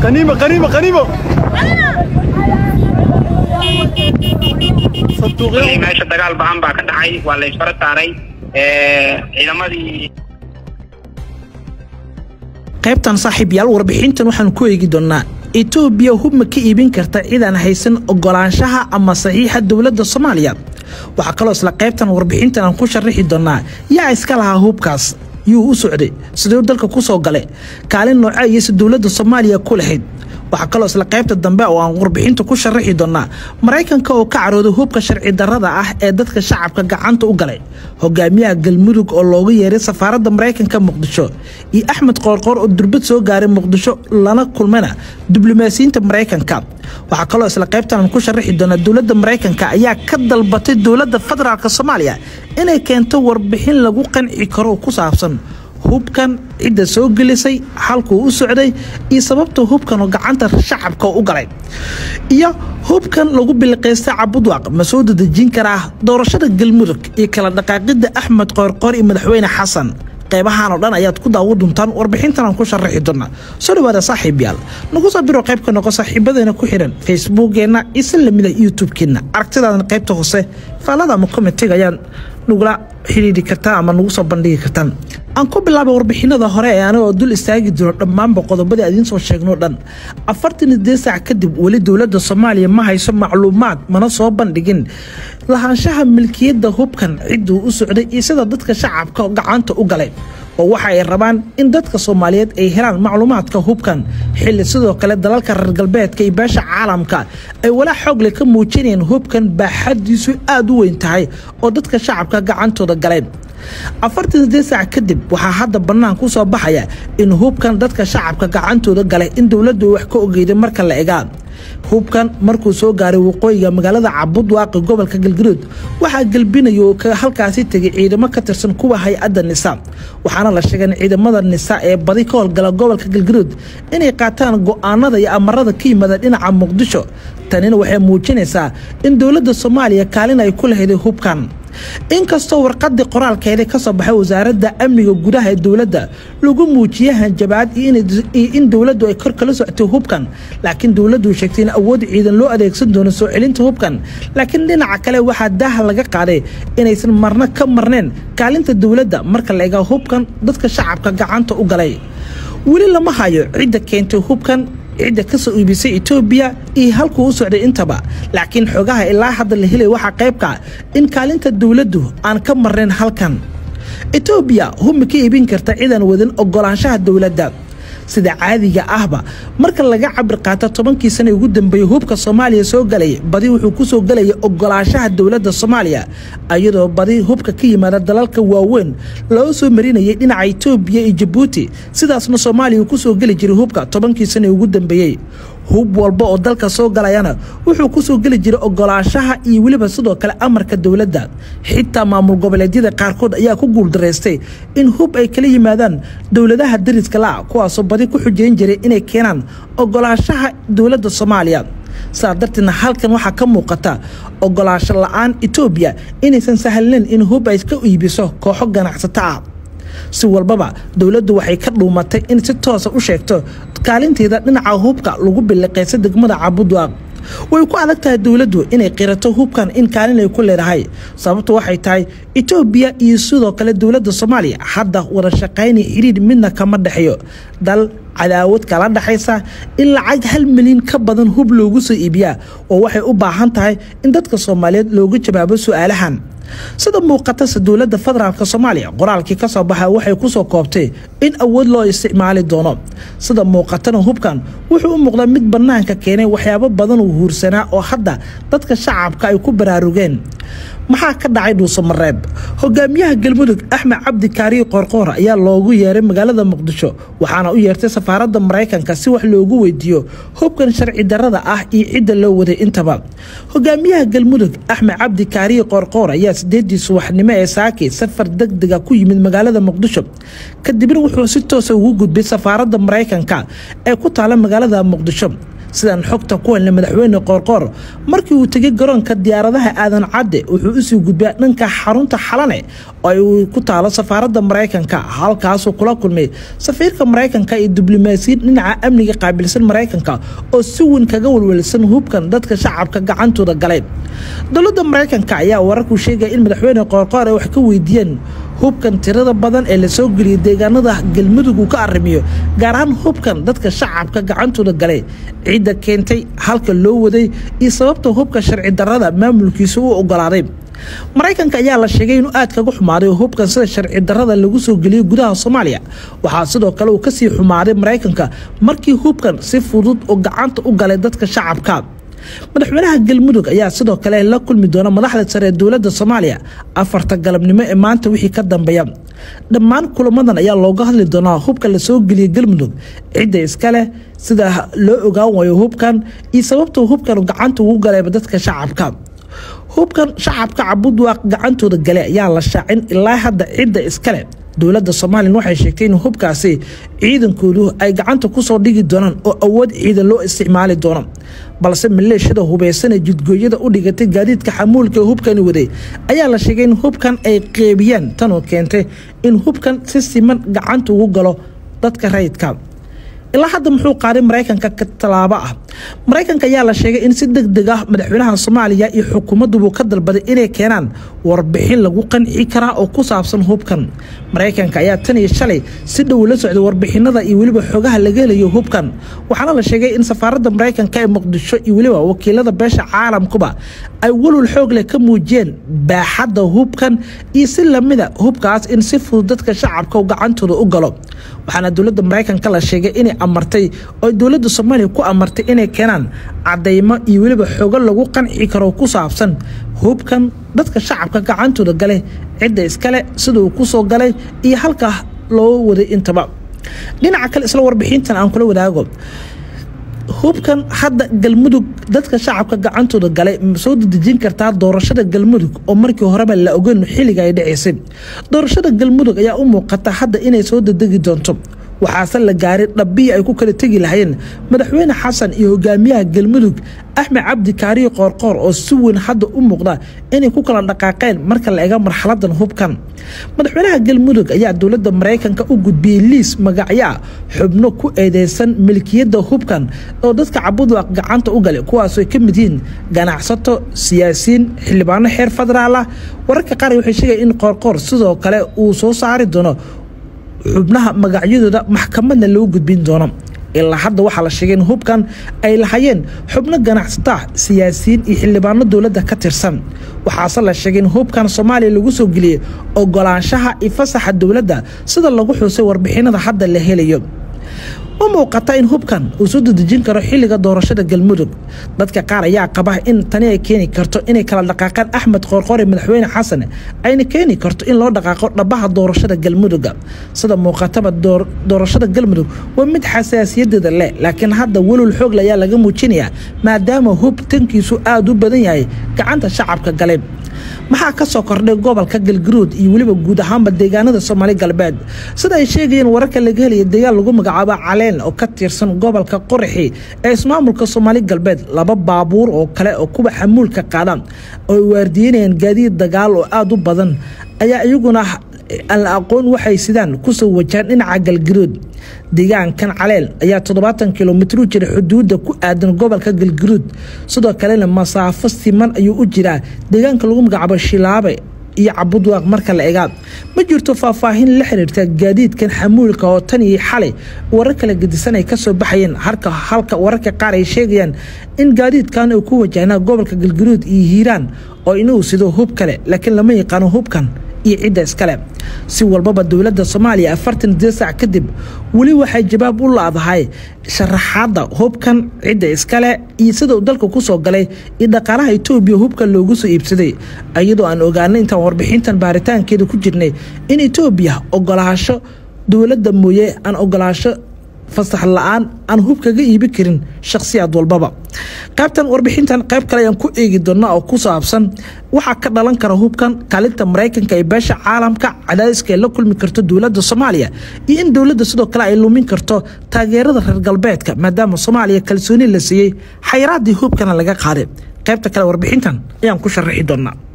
qaniimo qaniimo qaniimo Weli meesha dagaal ba'an baa ka dhacay waa la isfara saaray ciidamadii qaybtan saaxiibyaal warbixintan waxaan ku eegi doonnaa etoobiya hub ma ka iibin karta cidaan haysan ogolaanshaha ama saxiixa dowladda soomaaliya waxaa kaloo isla qaybtan warbixintan aan ku sharaxi doonnaa yaa iska lahaa hubkaas yuu u socday siduu dalka ku soo galay kaalin nooce ayayse dowladda soomaaliya ku lahayd waxaa kaloo isla qaybta dambe oo aan warbixinta ku sharaxi doonnaa maraykanka oo ka carooday hubka sharci darrada ah ee dadka shacabka gacanta u galay hogaamiyaha galmudug oo loogu yeeray safaaradda maraykanka muqdisho iyo axmed qoorqoor oo durbad soo gaaray muqdisho lana kulmayna diblomaasiyiinta maraykanka waxaa kaloo isla qaybtan aan ku sharaxi doonaa dowladda maraykanka ayaa ka dalbatay dowladda federaalk soomaaliya inay keento warbixin lagu qanci karo ku saabsan hubkan cidda soo gelisay halkuu u socday iyo sababta hubkan oo gacanta shacabka u galay iyo hubkan lagu biliqaystay cabudwaaq ma soo dadejin karaa doorashada galmudug iyo kala dhaqaaqidda axmed qoorqoor iyo madaxweyne xasan qaybahan oo dhan ayaad ku daawo duntaan warbixintan aan ku sharaxi doona soo dhawaada saaxiibyaal nagu soo biro qaybka noqo saaxiibadeena ku xihan facebookeenna isa lamida youtube-keenna aragtidaadan qaybta hoose faallada ama komitiga ayaan nagula xidhiidhi kartaa ama nagu soo bandhigi kartaan aan ku bilaabay warbixinada hore ee anigoo dul istaagi doono dhammaanba qodobadii adiin soo sheegnoo dhan afartan iyo dee saac kadib weli dowladda soomaaliya ma hayso macluumaad mana soo bandhigin lahaanshaha milkiyadda hubkan cidduu u socday iyo sida dadka shacabka gacanta u galay oo waxa ay rabaan in dadka soomaaliyeed ay helaan macluumaadka hubkan xilli sidoo kale dalalka reer galbeedka iyo beesha caalamka ay walaa xoogle ka muujinayaan hubkan baaxadiisu aada u weyn tahay oo dadka shacabka gacantooda galay afartan sideed saac kadib waxaa hadda bannaan ku soo baxaya in hubkan dadka shacabka gacantooda galay in dowladdu wax ka ogeyday marka la egaa hubkan markuu soo gaaray waqooyiga magaalada cabudwaaqi gobolka galgaduud waxaa gelbinaya oo halkaasi tegay ciidamo ka tirsan kuwa hay-adda nisa waxaana la sheegay in ciidamada nisa ee badi ka howlgala gobolka galgaduud inay qaataan go'aanada iyo amarada ka yimaada dhinaca muqdisho tanina waxay muujinaysaa in dowladda soomaaliya kaalin ay ku lahayday hubkan inkastoo warqadii qoraalkeeda ka soo baxay wasaaradda amniga gudaha ee dowladda lagu muujiyay hanjabaad iyo in dowladdu ay kor kala socotay hubkan laakiin dowladdu sheegtay in awood ciidan loo adeegsan doono soo celinta hubkan laakiin dhinaca kale waxaa daaha laga qaaday inaysan marna ka marneen kaalinta dowladda marka la egaa hubkan dadka shacabka gacanta u galay weli lama hayo cidda keentay hubkan cidda ka soo iibisay etoobiya iyo halkuu u socday intaba laakiin xogaha ilaa hadda la helay waxaa qaybka in kaalinta dowladdu aan ka marnayn halkan etoobiya hub ma ka iibin karta cidaan wadan ogolaanshaha dowladda sida caadiga ahba marka laga cabir qaato tobankii sana ugu dambeeyey hubka soomaaliya soo galaya badi wuxuu ku soo gelaya ogolaanshaha dowladda soomaaliya iyadoo badi hubka ka yimaada dalalka waaweyn loo soo marinayay dhinaca etoobiya iyo jabuuti sidaasna soomaaliya ku soo geli jiray hubka tobankii sana ugu dambeeyey hub walba oo dalka soo galayana wuxuu ku soo geli jiray ogolaanshaha iyo weliba sidoo kale amarka dowladda xitaa maamul goboleedyada qaarkood ayaa ku guuldaraystay in hub ay kala yimaadaan dowladaha dariska la kuwaasoo badi ku xujeyn jiray inay keenaan ogolaanshaha dowladda soomaaliya sidaa darteedna halkan waxaa ka muuqata ogolaansho la-aan etoobiya inaysan sahlnayn in hub ay ka iibiso kooxo ganacsato ah si walbaba dowladdu waxay ka dhuumatay in si toosa u sheegto kaalinteeda dhinaca hubka lagu biliqaysa degmada cabudwaaq way ku adag tahay dowladdu inay qirato hubkan in kaalin ay ku leedahay sababtu waxay tahay etoobiya iyo sidoo kale dowladda soomaaliya hadda wada shaqaynay xiriir midna kama dhexeeyo dal cadaawad kala dhexaysa in lacag hal milyan ka badan hub loogu soo iibiyaa oo waxay u baahan tahay in dadka soomaaliyeed looga jawaabo su-aalahan sida muuqatase dowladda federaalk soomaaliya qoraalkii ka soo baxa waxay ku soo koobtay in awood loo isticmaali doono sida muuqatana hubkan wuxuu u muuqdaa mid bannaanka keenay waxyaabo badan uu huursanaa oo hadda dadka shacabka ay ku baraarugeen maxaa ka dhacay dhuusamareeb hogaamiyaha galmudug axmed cabdi kaariyo qoorqoor ayaa loogu yeeray magaalada muqdisho waxaana u yeertay safaaradda maraykanka si wax loogu weydiiyo hubkan sharci darrada ah iyo cidda loo waday intaba hogaamiyaha galmudug axmed cabdi kaariyo qoorqoor ayaa sideedii subaxnimo ee saaki safar degdega ku yimid magaalada muqdisho kadibna wuxuu si toosa ugu gudbay safaaradda maraykanka ee ku taala magaalada muqdisho sidaan xogta ku helnay madaxweyne qoorqoor markii uu tegay garoonka diyaaradaha aadan cadde wuxuu usii gudbaa dhanka xarunta xalane oo uu ku taalo safaaradda maraykanka halkaasuu kula kulmay safiirka maraykanka iyo diblomaasiyiin dhinaca amniga qaabilsan maraykanka oo si weyn kaga walwalsan hubkan dadka shacabka gacantooda galay dowladda maraykanka ayaa wararku sheegaya in madaxweyne qoorqoor ay wax ka weydiiyeen hubkan tirada badan ee lasoo geliyay deegaanada galmudug uu ka arrimiyo gaar ahaan hubkan dadka shacabka gacantooda galay cidda keentay halka loo waday iyo sababta hubka sharci darrada maamulkiisa u ogolaaday maraykanka ayaa la sheegay inuu aad kaga xumaaday hubkan sida sharci darrada lagu soo geliyey gudaha soomaaliya waxaa sidoo kale uu kasii xumaaday maraykanka markii hubkan si fudud oo gacanta u galay dadka shacabka madaxweynaha galmudug ayaa sidoo kale la kulmi doona madaxda sare ee dowladda soomaaliya afarta galabnimo ee maanta wixii ka dambeeya dhammaan kulamadan ayaa looga hadli doonaa hubka lasoo geliyay galmudug cidda iskaleh sida loo ogaan waayo hubkan iyo sababta hubkan gacanta ugu galayba dadka shacabka hubkan shacabka cabudwaaq gacantooda gale ayaa la shaacin ilaa hadda cidda iskale dowladda somalilan waxay sheegtay in hubkaasi ciidankoodu ay gacanta kusoo dhigi doonaan oo awood ciidan loo isticmaali doono balse maleeshiyada hubaysan ee jidgooyada u dhigatay gaadiidka xamuulka ee hubkani waday ayaa la sheegay in hubkan ay qeybiyaan tanoo keentay in hubkan si siman gacanta ugu galo dadka rayidka ilaa hadda muxuu qaaday maraykanka ka tallaabo ah maraykanka ayaa la sheegay in si deg deg ah madaxweynaha soomaaliya iyo xukuumaddubu ka dalbaday inay keenaan warbixin lagu qanci karaa oo ku saabsan hubkan maraykanka ayaa tan iyo shalay si dhow la socday warbixinada iyo weliba xogaha laga helayo hubkan waxaana la sheegay in safaaradda maraykanka ee muqdisho iyo weliba wakiilada beesha caalamkuba ay walwal xoog leh ka muujiyeen baaxadda hubkan iyo si lamida hubkaas in si fudud dadka shacabka gacantooda u galo waxaana dowladda maraykanka la sheegay inay amartay oo dowladda soomaaliya ku amartay inay keenaan cadaymo iyo weliba xogo lagu qanci karo ku saabsan hubkan dadka shacabka gacantooda gale cidda iskale sida uu ku soo galay iyo halkaa loo waday intaba dhinaca kale isla warbixintan aan kula wadaago hubkan hadda galmudug dadka shacabka gacantooda galay ma soo dedejin kartaa doorashada galmudug oo markii horeba la ogeyn xilliga ay dhaceysay doorashada galmudug ayaa u muuqata hadda inay soo dedegi doonto waxaase la gaaray dhabbihii ay ku kala tegi lahayeen madaxweyne xasan iyo hogaamiyaha galmudug axmed cabdi kaariyo qoorqoor oo si weyn hadda u muuqda inay ku kala dhaqaaqeen marka la ega marxaladan hubkan madaxweynaha galmudug ayaa dowladda maraykanka u gudbiyey liis magacyaa xubno ku eedeysan milkiyadda hubkan oo dadka cabudwaq gacanta u galay kuwaasoo ka mid yihiin ganacsato siyaasiyiin xildhibaano xeer federaal ah wararka qaar waxay sheegaya in qoorqoor sidoo kale uu soo saari doono xubnaha magacyadooda maxkamadna loo gudbin doono ilaa hadda waxaa la sheegay in hubkan ay lahayeen xubno ganacsata siyaasiyiin iyo xildhibaano dowladda ka tirsan waxaase la sheegay in hubkan soomaaliya lagu soo geliyey ogolaanshaha iyo fasaxa dowladda sida lagu xusay warbixinada hadda la helayo u muuqata in hubkan uu soo dedejin karo xilliga doorashada galmudug dadka qaar ayaa qaba in tani ay keeni karto inay kala dhaqaaqaan axmed qoorqoore madaxweyne xasan ayna keeni karto in loo dhaqaaqo dhabaha doorashada galmuduga sida muuqataba doorashada galmudug waa mid xasaasiyadeeda leh laakiin hadda welwal xoogle ayaa laga muujinayaa maadaama hub tankiisu aada u badan yahay gacanta shacabka galay maxaa ka soo kordhay gobolka galgaruud iyo weliba guud ahaanba deegaanada soomaali galbeed sida ay sheegayeen wararka laga helaya deegaan lagu magacaabo caleen oo ka tirsan gobolka qoraxi ee ismaamulka soomaali galbeed laba baabuur oo kale oo kuwa xamuulka qaada oo ay waardiyenayaan gaadiid dagaal oo aada u badan ayaa iyaguna aan la aqoon waxay sidaan kusoo wajahaan dhinaca galgaruud deegaankan caleel ayaa toddobaatan kilomitr u jira xuduudda ku aadan gobolka galgaruud sidoo kalena masaafo siman ayuu u jiraa deegaanka lagu magacaabo shilaabe iyo cabudwaaq marka la egaa ma jirto faahfaahin la xiriirta gaadiidkan xamuulka oo tan iyo xalay warar kala gedisan ay kasoo baxayeen harka halka wararka qaar ay sheegayaan in gaadiidkan uu ku wajahnaa gobolka galgaruud iyo hiiraan oo inuu sido hub kale laakiin lama yaqaano hubkan iyo cidda iskale si walbaba dowladda soomaaliya afartan dee sac kadib weli waxay jawaab u laadahay sharaxaadda hubkan cidda iskale iyo sida uu dalka ku soo galay iyo dhaqaalaha etoobiya hubkan loogu soo iibsaday iyadoo aan ogaanay intaan warbixintan baaritaankeeda ku jirnay in etoobiya ogolaasho dowladda mooye aan ogolaasho fasax la-aan aan hub kaga iibi karin shakhsiyaad walbaba qaybtan warbixintan qayb kale ayaan ku eegi doonaa oo ku saabsan waxaa ka dhalan kara hubkan kaalinta maraykanka ee beesha caalamka cadaadiska ay la kulmi karto dowladda soomaaliya iyo in dowladda sidoo kale ay lumin karto taageerada reer galbeedka maadaama soomaaliya kalsooni la siiyey xayraadii hubkana laga qaaday qaybta kale warbixintan ayaan ku sharaxi doonaa